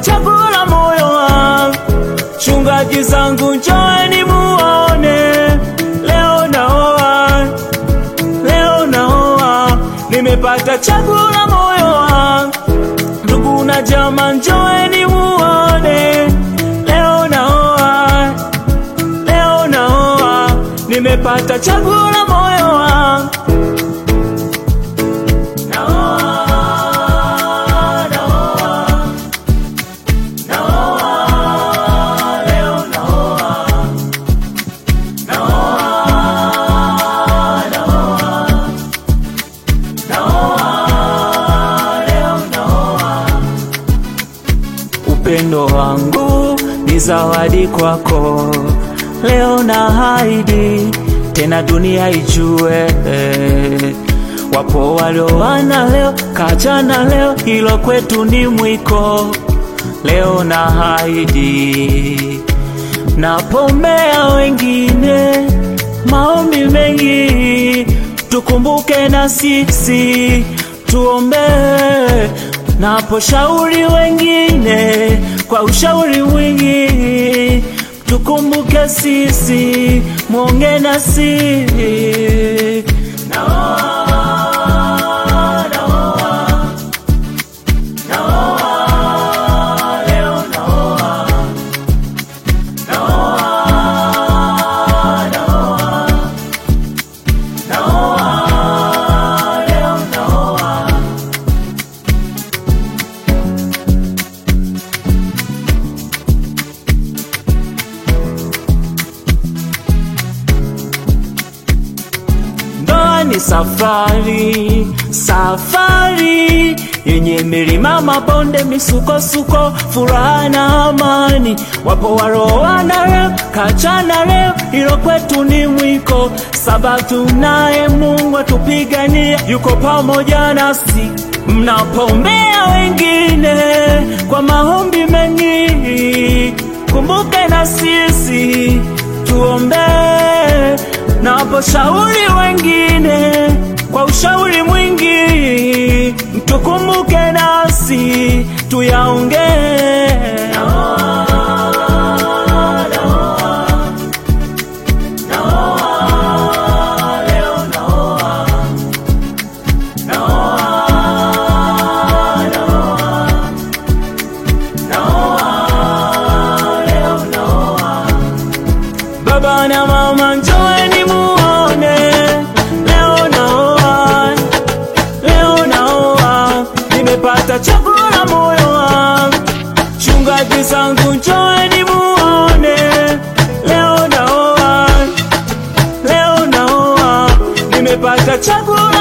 chaguo la moyo wangu. Chungaji zangu njoeni muone, leo naoa, leo naoa, nimepata chaguo la moyo wangu. Ndugu na jamaa njoeni muone, leo naoa, leo naoa, nimepata chaguo la moyo wangu. Naoa, naoa, naoa, leo naoa, naoa, naoa, naoa, leo naoa. Upendo wangu ni zawadi kwako, leo na haidi tena dunia ijue. Wapo walioana leo, kachana leo, hilo kwetu ni mwiko. Leo na haidi napombea wengine, maombi mengi, tukumbuke na sisi tuombee. Naposhauri wengine kwa ushauri mwingi, tukumbuke sisi, mwonge na sisi. Naoa, naoa, naoa, leo naoa, naoa, naoa, naoa, leo naoa. Ndoa ni safari, safari yenye milima, mabonde, misukosuko, furaha na amani. Wapo waroana leo, kachana leo, hilo kwetu ni mwiko. Sabato naye Mungu atupigania, yuko pamoja nasi. Mnapombea wengine kwa maombi mengi, kumbuke na sisi tuombee naposhauri wengine kwa ushauri mwingi, mtukumbuke nasi tuyaongee. Naoa, naoa, naoa, leo naoa, naoa, naoa, naoa, leo naoa. Baba na mama njoeni muone, leo naoa, leo naoa, nimepata chaguo la moyo wangu. Chungaji zangu njoeni muone, leo naoa, leo naoa, nimepata chaguo